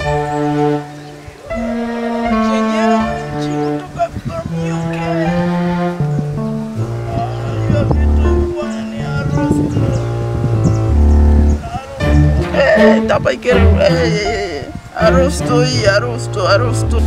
Chenyewe nchi kutoka from UK. Hiyo vitu bwana ni harusi. Eh, tapa ikere. Eh, harusi tu hii, harusi tu, harusi tu.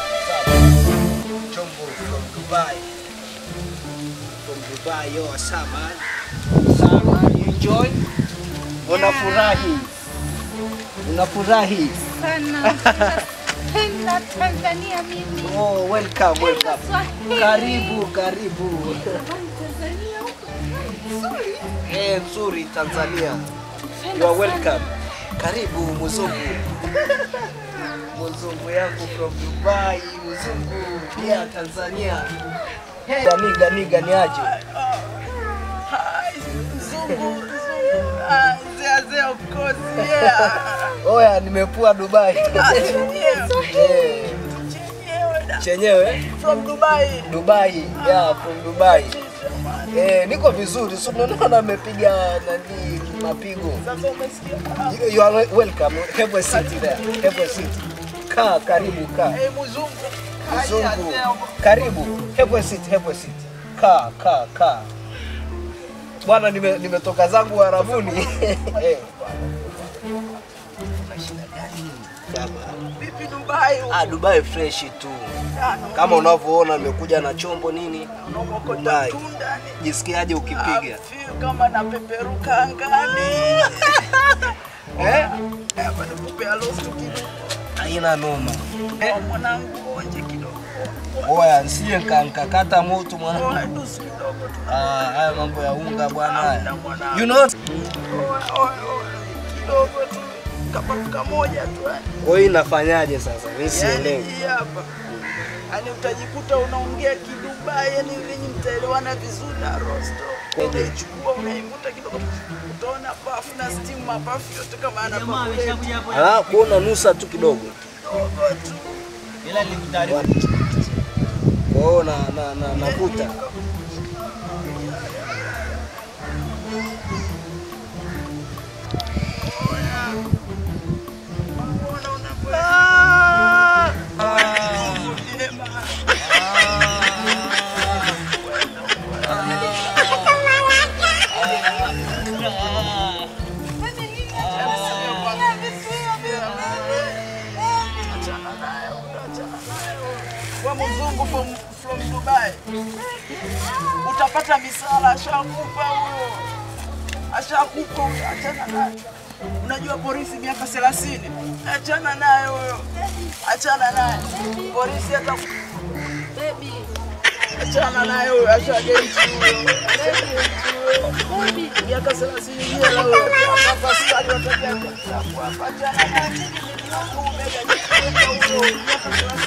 Chombo from Dubai. From Dubai, yo, sama. Sama, you enjoy? Unafurahi? Unafurahi? sana. Napenda Tanzania mimi. Oh, welcome, welcome. Swahili. Karibu, karibu. Tanzania huko. Nzuri. Eh, nzuri Tanzania. You are welcome. Karibu mzungu. Mzungu yangu from Dubai, mzungu pia Tanzania. Hey. Niga niga ni aje? Hi, Zungu, Zungu. Ah, Zea, Zea, of course, yeah. Oya, nimepua Dubai. Ah, chenyewe. Eh, Chenyewe da. Chenyewe From Dubai. Dubai, yeah, from Dubai. Eh, niko vizuri. So unaona amepiga nani mapigo. Sasa umesikia? You, you are welcome. Have a seat there. Have a seat. Kaa karibu kaa. Eh, mzungu. Mzungu. Haya, Zea, Karibu. Have a seat, have a seat. Kaa, kaa, kaa. Bwana nime- nimetoka zangu Arabuni. Eh. Vipi Dubai? Ah, Dubai fresh tu. Tano. Kama unavyoona nimekuja na chombo nini? Unaokota Dubai. tunda ni Jisikiaje ukipiga? I feel kama napeperuka angani. Eh? Hapa nikupea lost kidogo. Haina noma. Eh? Kwa mwanangu onje kidogo. Oya, nsije nkakata moto mwana. Oa, dusu kidogo tu. Ah, haya mambo ya unga bwana haya. Na mwanangu. You know? Oa, oa, oa, kidogo tu. Kapafu kamoja tu. yani. Kwa hiyo inafanyaje sasa? Mimi Yaani sielewi. hii hapa. Yaani utajikuta unaongea kidubai, yani ninyi mtaelewana vizuri na rosto. Unaichukua unaivuta kidogo, utaona pafu na steam mapafu yote kama ana pafu Ah, kuona nusa tu kidogo. kidogo tu. Kwa hiyo na na na nakuta. Mbona unakwenda? Vyema. Achana naye, achana naye. Wewe mzungu from, from Dubai utapata misala, ashakupa huyo, ashakupa huyo, achana naye. Unajua polisi miaka 30, achana naye huyo, achana naye polisi hata Baby. achana naye huyo, ashageti huyo, ashageti huyo, miaka 30 jela huyo, hapa askari watakia kwa achana naye. Umega huyo, miaka 30